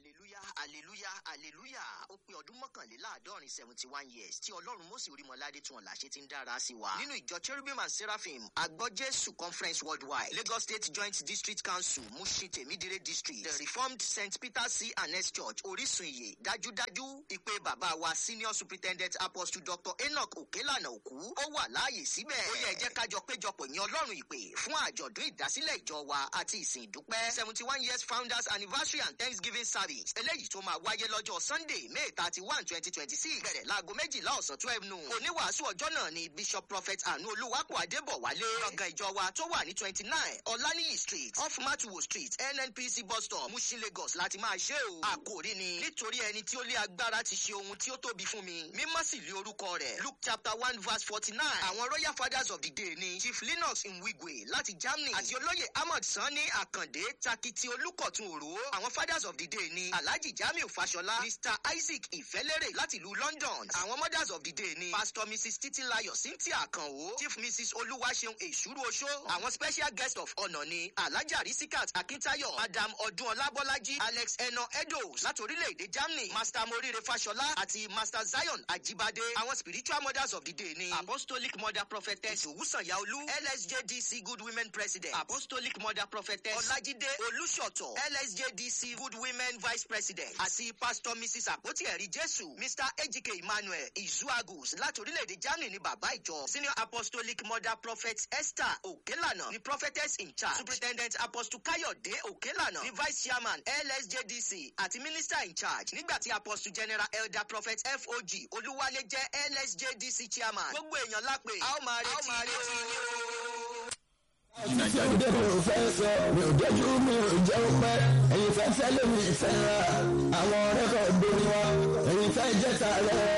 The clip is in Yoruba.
hallelujah hallelujah ó pé ọdún mọ́kànléláàádọ́rin seventy one years tí ọlọ́run mọ́sí orímọ̀ládé tún ọ̀la ṣe ti ń dára sí wa. nínú ìjọ cherubim and seraphim agbọ́jésù conference worldwide lagos state joint district council mushin temidire district the reformed st peter c and s church orísun iye dájúdájú ìpè bàbá wa senior superintendent apostle dr enoch okelana òkú ó wà láàyè síbẹ̀. ó yẹ jẹ́ kájọ péjọpọ̀ ní ọlọ́run ìpè fún àjọ̀dún ìdásílẹ̀ ìjọ wa àti ìsìn ìdúpẹ́ seventy one years founders anniversary and thanksgiving service eléyìí tó máa wáyé lọ́jọ́ sunday may thirty one twenty twenty six bẹ̀rẹ̀ láago méjìlá ọ̀sán twelve noon oníwàásù ọjọ́ náà ni bishop prophet anu olúwapò adébọ̀wálé gbọ̀ngàn ìjọ wa tó wà ní twenty nine ọ̀lànìyí street off matuwo street nnpc bus stop mushin lagos láti máa ṣe o àkòrí ni nítorí ẹni tí ó lé agbára ti ṣe ohun tí ó tóbi fún mi mímọ́ sì lé orúkọ rẹ̀ luke chapter one verse forty nine àwọn royal fathers of the day ni chief linux nwigwe láti germany àti olóyè ahmad sanni àkàndé takiti olùkọ̀tún òró àwọn fathers of the day ni alhaji jamiu fashola mr isaac ìfẹ́lẹ́rẹ̀ láti ìlú london àwọn mothers of the day ni pastor mrs titilayo cynthia akanwo chief mrs olúwaṣeun èṣúrú oṣó àwọn special guest of honour ni alhaja risikat akintayo madam ọdún ọlábọ́lájí alex eno edos láti orílẹ̀-èdè germany master morire fashola àti master zion ajibade àwọn spiritual mothers of the day ni apostolic mother prophetess owusanyaolu lsjdc good women president apostolic mother prophetess ọlájídé olùṣọ̀tọ̀ lsjdc good women vice president àti pastor mrs àpótí ẹ̀rí jésù mr ejike emmanuel izuagus láti orílẹ̀-èdè germany ni bàbá ìjọ senior apostolic mother prophet esther okelana ni prophetess in charge superintendent apostle kayode okelana ni vice chairman lsjdc àti minister in charge nígbà tí apostle general elder prophet fog olúwalé jẹ́ lsjdc chairman gbogbo èèyàn lápè a ó máa retí ní o. Títí òde mi ò fẹ́ sọ, mi ò dẹ́jú mi ò jẹ́ ó pẹ́. Ẹ̀yin fẹ́ fẹ́ lèmi ìfẹ́ ra, àwọn rẹ́kọ̀dù ni wá. Ẹ̀yin fẹ́ jẹ́ta rẹ̀.